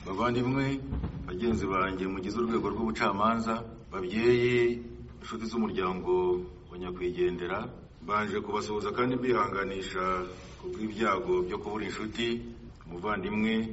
bavandimwe bagenzi banjye mugize urwego rw'ubucamanza babyeyi inshuti z'umuryango wa nyakwigendera mbanje kubasuhuza kandi mbihanganisha ku bw'ibyago byo kubura inshuti umuvandimwe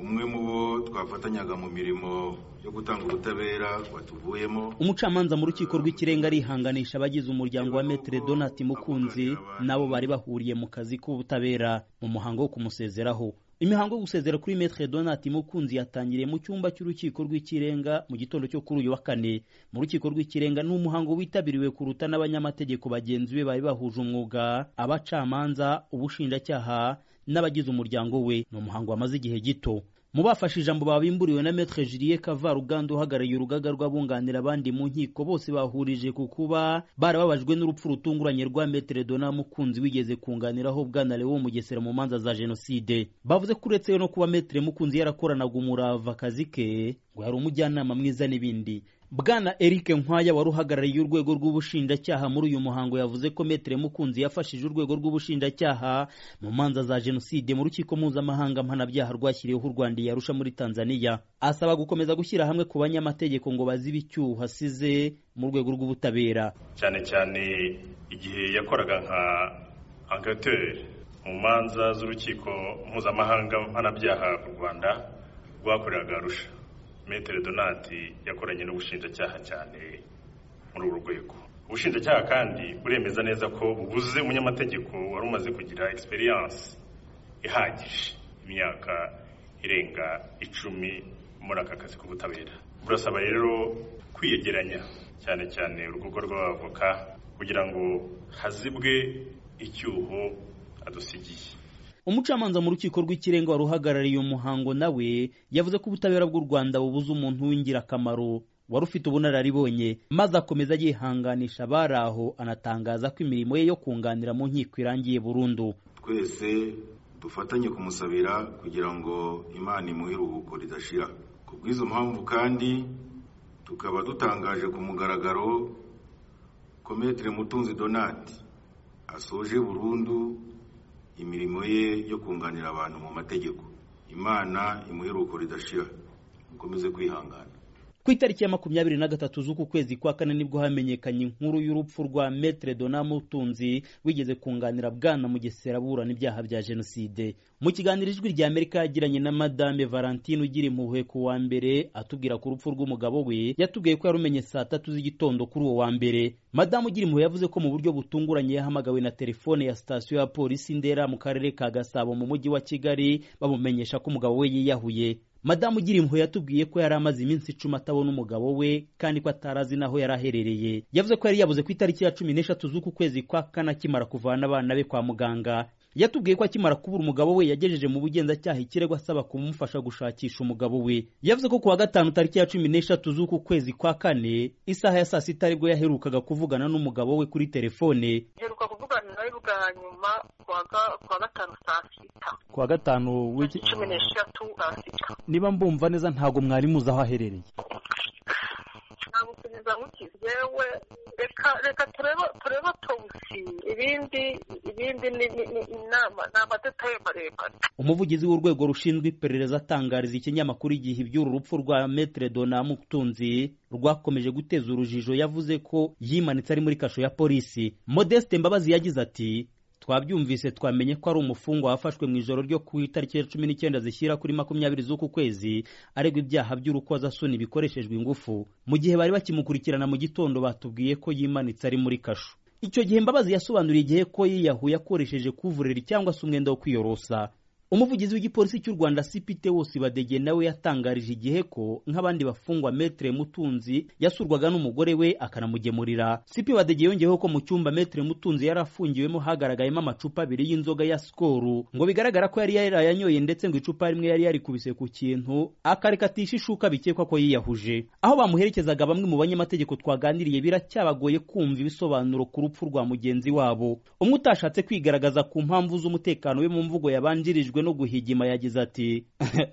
umwe mu bo twafatanyaga mu mirimo yo gutanga ubutabera watuvuyemo umucamanza mu rukiko rw'ikirenga arihanganisha abagize umuryango wa metere donati mukunzi nabo bari bahuriye mu kazi k'ubutabera mu muhango wo kumusezeraho imihango yo gusezera kuri metere donati mukunzi yatangiriye mu cyumba cy'urukiko rw'ikirenga mu gitondo cyo kuri uyu wa kane mu rukiko rw'ikirenga ni umuhango witabiriwe kuruta n'abanyamategeko bagenzi be bari bahuje umwuga abacamanza ubushinjacyaha n'abagize umuryango we ni umuhango wamaze igihe gito mu bafashe ijambo babimburiwe na metre julie kavaruganda uhagarariye urugaga rw'abunganira abandi mu nkiko bose bahurije ku kuba barababajwe n'urupfu rutunguranye rwa metre dona mukunzi wigeze kunganiraho bwana lewo mugesera mu manza za jenoside bavuze ko uretse no kuba metre mukunzi yarakoranaga umurava akazi ke ngo yari umujyanama mwiza n'ibindi bwana eric nkwaya wari uhagarariye urwego rw'ubushinjacyaha muri uyu muhango yavuze ko metere mukunzi yafashije urwego rw'ubushinjacyaha mu manza za jenoside mu rukiko mpuzamahanga mpanabyaha rwashyiriweho u rwanda yarusha muri tanzania asaba gukomeza gushyira hamwe ku banyamategeko ngo bazibe icyuho asize mu rwego rw'ubutabera cyane cyane igihe yakoraga nka enquêteur mu manza z'urukiko mpuzamahanga mpanabyaha u rwanda rwakoreraga arusha metere donati yakoranye n'ubushinjacyaha cyane muri uru rwego ubushinjacyaha kandi buremeza neza ko bubuze umunyamategeko wari umaze kugira egisperiyanse ihagije imyaka irenga icumi muri aka kazi k'ubutabera burasaba rero kwiyegeranya cyane cyane urugaga rw'abavoka kugira ngo hazibwe icyuho adusigiye umucamanza mu rukiko rw'ikirenga wari uhagarariye umuhango nawe yavuze ko ubutabera bw'u rwanda bubuze umuntu w'ingirakamaro wari ufite ubunararibonye maze akomeza yihanganisha abari aho anatangaza ko imirimo ye yo kunganira mu nkiko irangiye burundu twese dufatanye kumusabira kugira ngo imana imuhe iruhuko ridashira ku bw'izo mpamvu kandi tukaba dutangaje ku mugaragaro ko metere mutunzi donati asoje burundu imirimo ye yo kunganira abantu mu mategeko imana imuheruko ridashira mukomeze kwihangana ku itariki ya makumyabiri na gatatu z'uku kwezi kwa kane nibwo hamenyekanye inkuru y'urupfu rwa metre dona mutunzi wigeze kunganira bwana mugesera burana ibyaha bya jenoside mu kiganiro ijwi rya amerika yagiranye na madame valentine ugira impuhwe ku wa mbere atubwira ko urupfu rw'umugabo we yatubwiye ko yarumenye saa tatu z'igitondo kuri uwo wa mbere madamu ugira impuhwe yavuze ko mu buryo butunguranye yahamagawe na telefone ya sitasiyo ya polisi ndera mu karere ka gasabo mu mujyi wa kigali bamumenyesha ko umugabo we yiyahuye madamu ugira impuhwe yatubwiye ko yari amaze iminsi icumi atabona umugabo we kandi ko atarazi n'aho yari aherereye yavuze ko yari yabuze ku itariki ya cumi n'eshatu z'uku kwezi kwa kane akimara kuvana abana be kwa muganga yatubwiye ko akimara kubura umugabo we yagejeje mu bugenzacyaha ikirego asaba kumufasha gushakisha umugabo we yavuze ko ku wa gatanu tariki ya cumi n'eshatu z'uku kwezi kwa kane isaha ya saa sita aribwo yaherukaga kuvugana n'umugabo we kuri telefone mperuka kuvugana nawe bwa nyuma kuwa gatanu saa sita ku wa gatanu w'iki cumi n'eshatu saa sita niba mbumva neza ntabwo mwari muzi aho aherereye namusubiza nkukize yewe reka reka turebe turebe tonsi ibindi ibindi ni ni ni inama ni amadetaye maremare umuvugizi w'urwego rushinzwe iperereza atangariza ikinyamakuru igihe iby'uru rupfu rwa metre dona mutunzi rwakomeje guteza urujijo yavuze ko yimanitse ari muri kasho ya polisi modeste mbabazi yagize ati twabyumvise twamenye ko ari umufungwa wafashwe mu ijoro ryo ku itariki ya cumi n'icyenda zishyira kuri makumyabiri z'uku kwezi aregwa ibyaha by'urukozasoni bikoreshejwe ingufu mu gihe bari bakimukurikirana mu gitondo batubwiye ko yimanitse ari muri kasho icyo gihe mbabazi yasobanuriye igihe ko yiyahuye akoresheje kuvureri cyangwa se umwenda wo kwiyorosa umuvugizi w'igipolisi cy'u rwanda sipite wose badege nawe yatangarije igihe ko nk'abandi bafungwa metere mutunzi yasurwaga n'umugore we akanamugemurira sipi badege yongeyeho ko mu cyumba metere mutunzi yari afungiwemo hagaragayemo amacupa abiri y'inzoga ya sikoru ngo bigaragara ko yari yarayanyoye ndetse ngo icupa rimwe yari yarikubise ku kintu akarekatisha ishuka bikekwa ko yiyahuje aho bamuherekezaga bamwe mu banyamategeko twaganiriye biracyabagoye kumva ibisobanuro ku rupfu rwa mugenzi wabo umwe utashatse kwigaragaza ku mpamvu z'umutekano we mu mvugo yabanjirijwe no guhigima yagize ati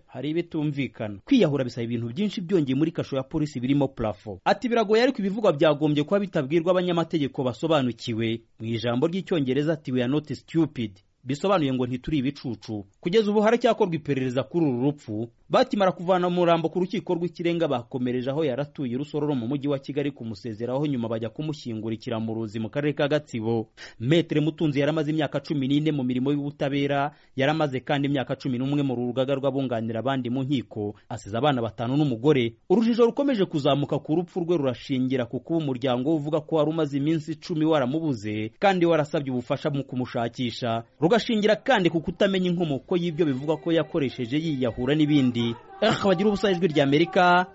hari ibitumvikana kwiyahura bisaba ibintu byinshi byongeye muri kasho ya polisi birimo plafo ati biragoye ariko ibivugwa byagombye kuba bitabwirwa abanyamategeko basobanukiwe mu ijambo ry'icyongereza ati we are not stupid bisobanuye ngo ntituri ibicucu kugeza ubu haracyakorwa iperereza kuri uru rupfu bakimara kuvana umurambo ku rukiko rw'ikirenga bakomereje aho yaratuye rusororo mu mujyi wa kigali kumusezeraho nyuma bajya kumushyingurikira mu ruzi mu karere ka gatsibo metere mutunzi yaramaze imyaka cumi n'ine mu mirimo y'ubutabera yaramaze kandi imyaka cumi n'umwe mu rugaga rw'abunganira abandi mu nkiko asize abana batanu n'umugore urujijo rukomeje kuzamuka ku rupfu rwe rurashingira ku kuba umuryango uvuga ko wari umaze iminsi icumi waramubuze kandi warasabye ubufasha mu kumushakisha rugashingira kandi ku kutamenya inkomoko y'ibyo bivugwa ko yakoresheje yiyahura n'ibindi bagira ubusa ijwi ry'amerika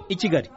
i kigali